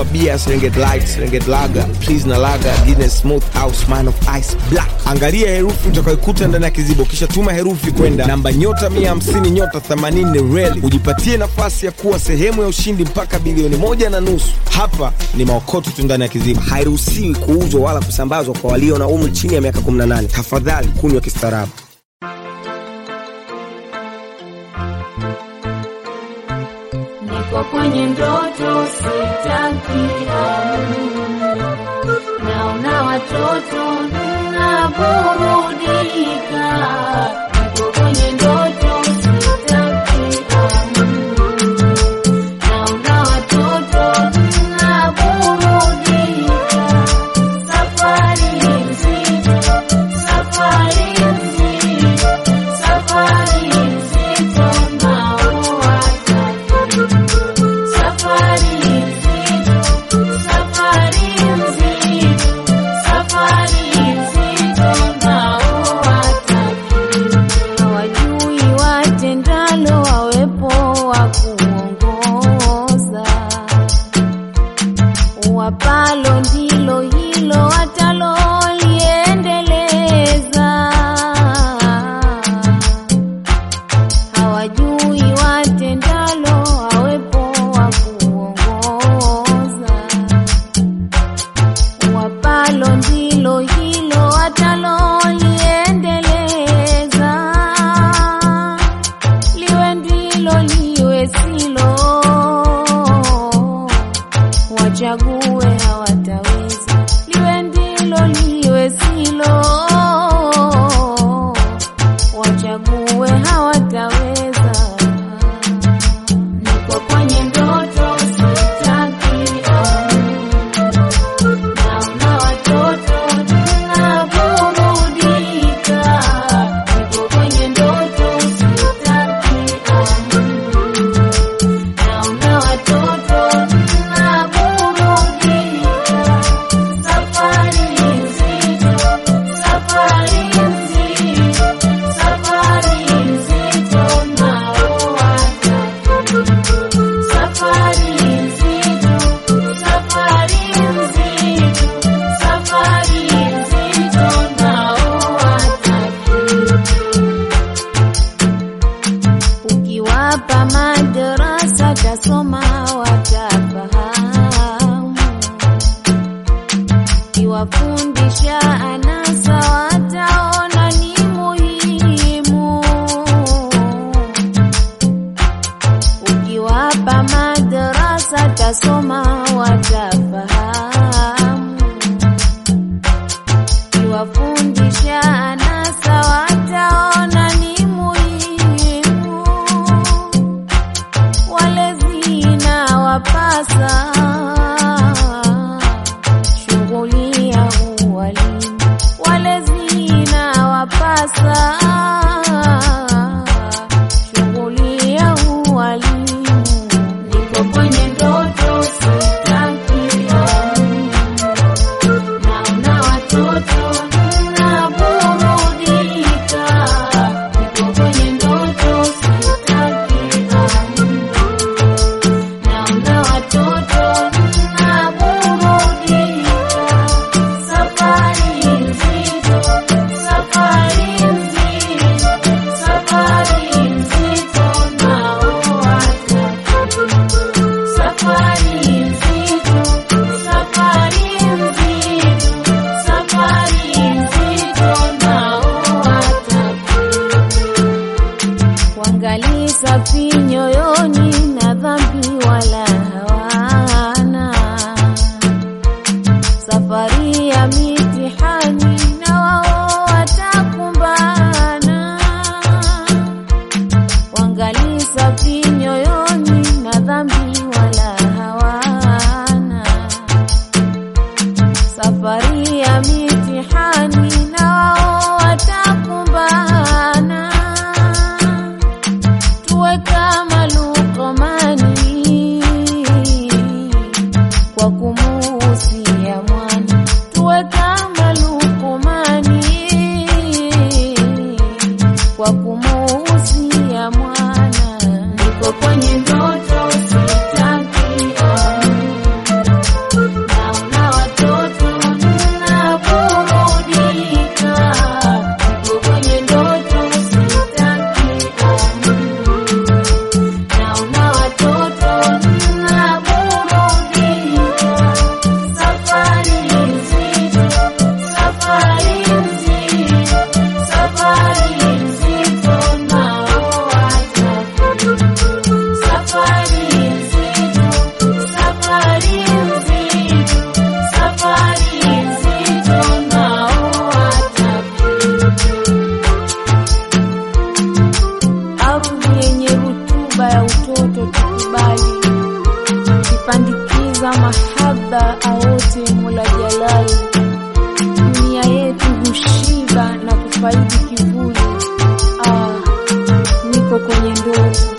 kwa bia Serengeti Light, Serengeti Lager, Please na Lager, Guinness Smooth au Man of Ice Black. Angalia herufi utakayokuta ndani ya kizibo, kisha tuma herufi kwenda namba nyota 150 nyota 80 reli, ujipatie nafasi ya kuwa sehemu ya ushindi mpaka bilioni moja na nusu. Hapa ni maokoto tu ndani ya kizibo, hairuhusiwi kuuzwa wala kusambazwa kwa walio na umri chini ya miaka 18. Tafadhali kunywa kistaarabu. Niko kwenye ndoto sitaki naona watoto naburudika. Niko kwenye ndoto sitaki naona watoto naburudika. Safari nzito, safari nzito, safari nzito naua Safari nzito, safari nzito, safari nzito naua hawajui watendalo wawepo wa kuongoza wapalo ndilo hilo wataloliendeleza hawajui watendalo wawepo wa kuongoza wapalo ndilo hilo wataloliendeleza liwe ndilo liwe silo wachague hawataweza liwe ndilo liwe silo wachague hawataweza niko kwenye ndoto sitaki naona watoto naburudika niko kwenye ndoto sitaki naona watoto naburudika safari nzito safari nzito safari nzito naoa safari nzito safari nzito safari nzito naoa ukiwapa madarasa tasoma watafahamu ukiwafundisha anasa wataona ni muhimu ukiwapa madarasa tasoma watafahamu ukiwafundisha anasa wataona ni muhimu walezina wapasa shughuli ya uwalimu walezina wapasa shughuli ya uwalimu niko kwenye ndoto sitaki naona watoto naburudika niko kwenye ndoto sitaki naona watoto naburudika safari nzito safari nzito safari nzito naoa safari nzito safari nzito safari nzito naoa wangali safi nyoyoni na dhambi wala hawana safari ya mitihani na wao watakumbana wangali safi nyoyoni na dhambi wala hawana safari ya mitihani na wao watakumbana tuwe kama Luqmani kwa kumuhusia mwana, tuwe kama Luqmani kwa kumuhusia mwana. Niko kwenye ndoto sitaki mahaba aote Mola Jalali, dunia yetu hushiba na kufaidi kivuli. Ah, niko kwenye ndoto